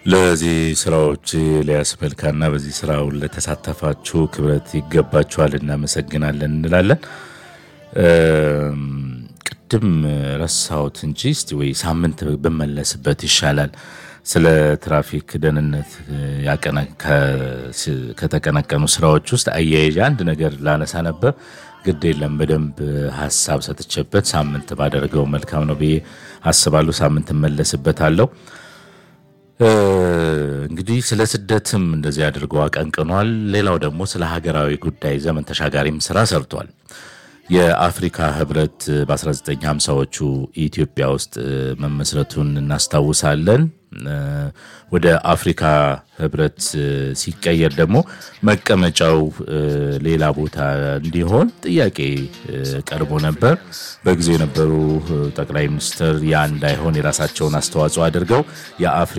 ለዚህ ስራዎች ኤልያስ መልካና በዚህ ስራው ለተሳተፋችሁ ክብረት ይገባችኋል፣ እናመሰግናለን እንላለን። ቅድም ረሳሁት እንጂ እስቲ ወይ ሳምንት ብመለስበት ይሻላል። ስለ ትራፊክ ደህንነት ከተቀነቀኑ ስራዎች ውስጥ አያይዤ አንድ ነገር ላነሳ ነበር። ግድ የለም በደንብ ሀሳብ ሰጥቼበት ሳምንት ባደረገው መልካም ነው ብዬ አስባለሁ። ሳምንት እመለስበታለሁ። እንግዲህ ስለ ስደትም እንደዚህ አድርገው አቀንቅኗል። ሌላው ደግሞ ስለ ሀገራዊ ጉዳይ ዘመን ተሻጋሪም ስራ ሰርቷል። የአፍሪካ ህብረት በ1950ዎቹ ኢትዮጵያ ውስጥ መመስረቱን እናስታውሳለን። ወደ አፍሪካ ህብረት ሲቀየር ደግሞ መቀመጫው ሌላ ቦታ እንዲሆን ጥያቄ ቀርቦ ነበር። በጊዜው የነበሩ ጠቅላይ ሚኒስትር ያ እንዳይሆን የራሳቸውን አስተዋጽኦ አድርገው የአፍሪ